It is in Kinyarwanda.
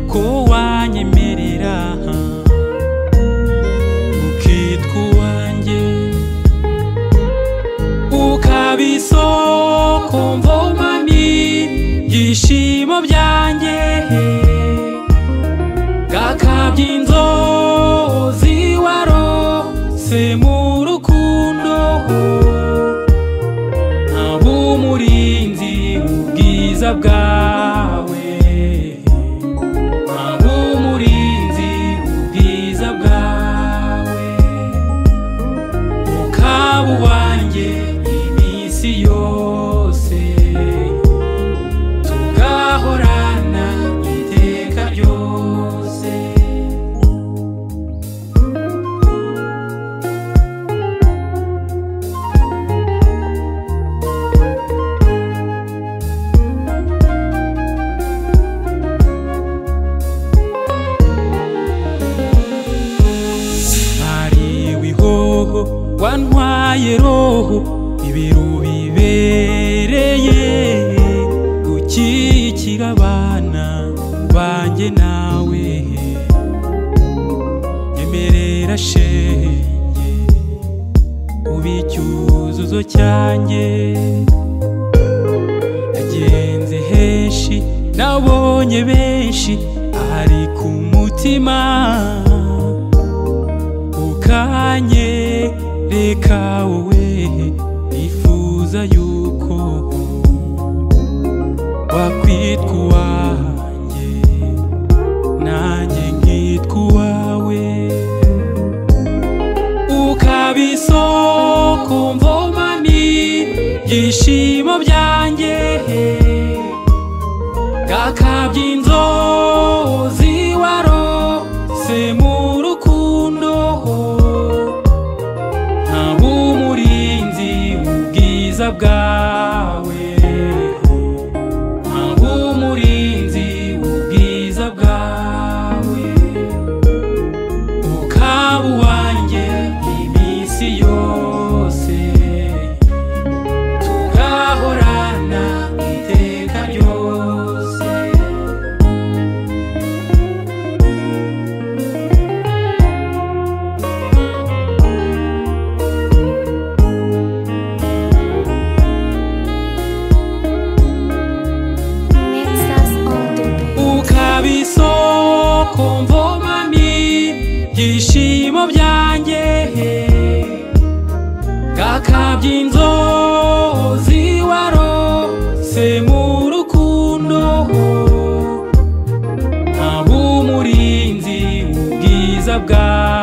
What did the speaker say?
ko wanyemerera ukitwa uwanjye ukaba isoko mvomami byishimo byanjye gakabya inzozi warose mu rukundo ntaba umurinzi ubwiza bwawe ntaba umurinzi ubwiza bwawe ukaba uwanjye iminsi yose tugahorana iteka ryose ntariwe ihoho wantwaye roho ibiru bibereye gukikira abana banjye nawe nyemerera shenge uba icyuzuzo cyanjye nagenze henshi nabonye benshi ahari ku mutima ukanye reka wowe nifuza yuko wakwitwa uwanjye nanjye nkitwa uwawe ukaba isoko mvomami byishimo byanjye gakabya inzozi warose mu rukundo ntaba umurinzi ubwiza bwawe ntaba umurinzi ubwiza bwawe ukaba uwanjye iminsi yose tugahorana iteka ryose Makes us all to be. ukaba isoko mvomami byishimo byanjye gakabya inzozi warose mu rukundo ntaba umurinzi ubwiza bwawe